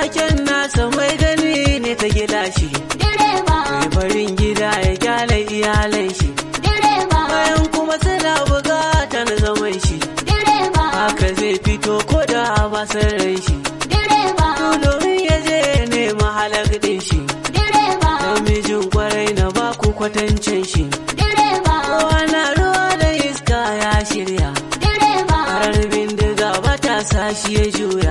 taken nasa mai gani ne ta gilashi direba, mai farin gida ya kyale iyalan shi direba, bayan kuma suna bukatar zaman shi direba, haka zai fito ko da ba san ran shi direba, domin ya je nema halak din shi direba, namijin kwarai na baku kwatancin shi direba, kowa na ruwa da iska ya shirya direba, Karar bindiga ba ta sa shi ya juya